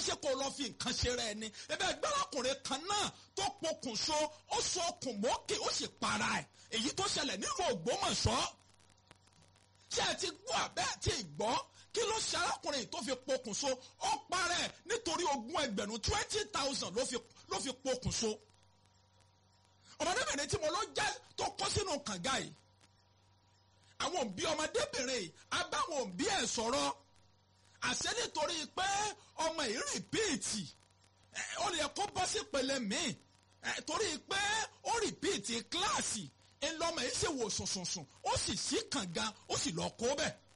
ṣe kó lọ fi nǹkan ṣe rẹ ni ẹbẹ gbẹ́rọ̀kùnrin kan náà tó pokùnso ó so okùn mọ́kè ó sì para ẹ̀ èyí tó ṣẹlẹ̀ nílùú Ògbómọ̀ṣọ́ ṣé ẹ ti gbọ́ abẹ́ àti ìgbọ́ kí ló ṣe arákùnrin tó fi pokùnso ó para ẹ̀ nítorí ogún ẹgbẹ̀rún twenty thousand ló fi ló fi pokùnso ọmọdébìnrin tí mo lọ jẹ́ tó kó sínú kànga yìí àwọn òbí ọmọdébìnrin yìí abáwọn òbí ẹ̀ sọ̀rọ̀ àṣẹ nítorí pé ọmọ yìí rìpíìtì ó lè kó bọ́ sí pele míì torí pé ó rìpíìtì kíláàsì ńlọmọ yìí sì wò sùnsùnsùn ó sì sí kànga ó sì lọ kó bẹ́ẹ̀